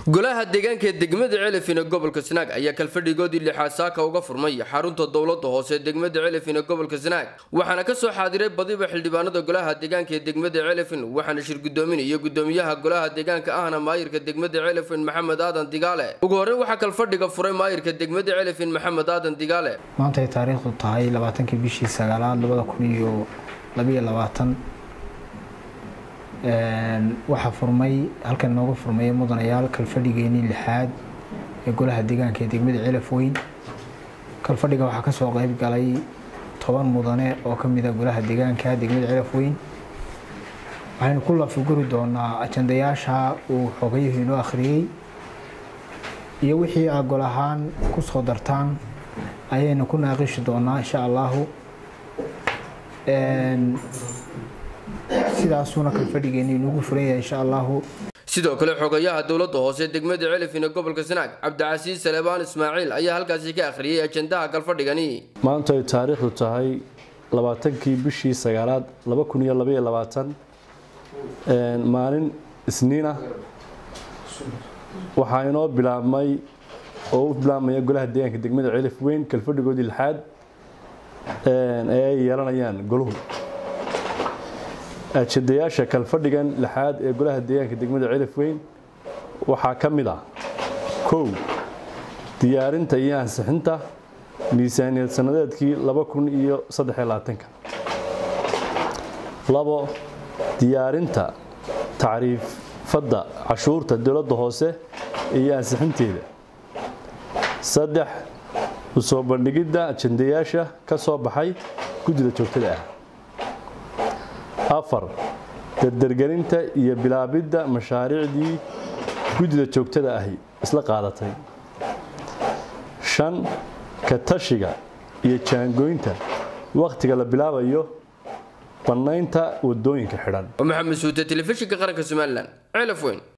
golaha deegaanka ee degmada celifin ee gobolka sanaag ayaa kalfadhigoodii lixaad saaka uga furmay xarunta dowlada hoose ee degmada celifin ee gobolka sanaag waxaana kasoo xaadiray badiba xildhibaanada golaha deegaanka ee degmada celifin waxaana shir gudoominaya gudoomiyaha golaha deegaanka ahna maayirka degmada celifin maxamed aadan digaale ugu horreyn waxaa kalfadhiga furay maayirka degmada celifin maxamed aadan digaale maanta ay taariikhdu tahay labaatankii bishii sagaalaad labada kun iyo labayo labaatan waxaa furmay halkan inooga furmaya mudanayaal kalfadhigeenii lixaad ee golaha deegaanka ee degmada celaf weyn kalfadhiga waxaa kasoo qeyb galay toban mudane oo kamida golaha deegaanka degmada celaf weyn waxaynu ku lafiguri doonaa ajandayaasha uu xogayuhu inoo akhriyey iyo wixii aa gol ahaan kusoo dartaan ayaynu ku naaqishi doonaa insha allahu sidaasuuna kalfadhigeeni inugu furan yahay insha allahu sidoo kale xogayaha dowlada hoose degmada celifin ee gobolka sanaag cabdicasiis salebaan ismaaciil ayaa halkaasi ka akhriyay ajandaha kalfadhigani maanta ay taariikhdu tahay labaatankii bishii sagaalaad laba kun iyo labaiyo labaatan maalin isniina waxaa inoo bilaabmay oo u bilaabmaya golaha deegaanka degmada celif weyn kalfadhigoodii lixaad ee ay yeelanayaan goluhu ajandayaasha kalfadhigan lixaad ee golaha deegaanka degmada celif weyn waxaa ka mid ah kow diyaarinta iyo ansixinta miisaaniyad sanadeedkii laba kun iyo saddex labaatanka labo diyaarinta tacriifadda cashuurta dowladda hoose iyo ansixinteeda saddex usoo bandhigidda ajandayaasha ka soo baxay guddida joogtada ah afar dardargelinta iyo bilaabidda mashaariicdii guddida joogtada ahi isla qaadatay shan ka tashiga iyo jaangooynta wakhtiga la bilaabayo bannaynta wadooyinka xidhan maxamed suute telefishinka qaranka somalilan celaf weyn